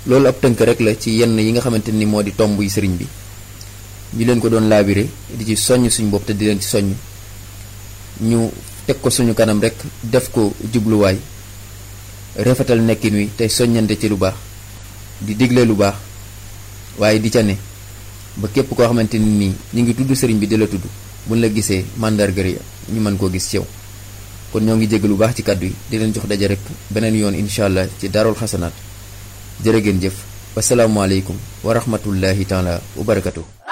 loolu ab tënk rek la ci yenn yi nga xamante ni moo di tomb yi sëriñ bi ñu leen ko doon laabire di ci soññ suñu bopp te di leen ci soññ ñu teg ko suñu kanam rek def ko jubluwaay rafetal nekkin wi tey soññante ci lu baax di digle lu baax waaye di ca ne ba képp koo xamante ni nii ñu ngi tudd sëriñ bi di la tudd buñ la gisee màndarga yi ñu mën koo gis ci yow kon ñoo ngi jégg lu baax ci kàddu yi di leen jox daje rek beneen yoon incha allah ci daarul xasanaat jërë ngeen jëf wasalaamualeykum wa rahmatullahi taala wa barakatuh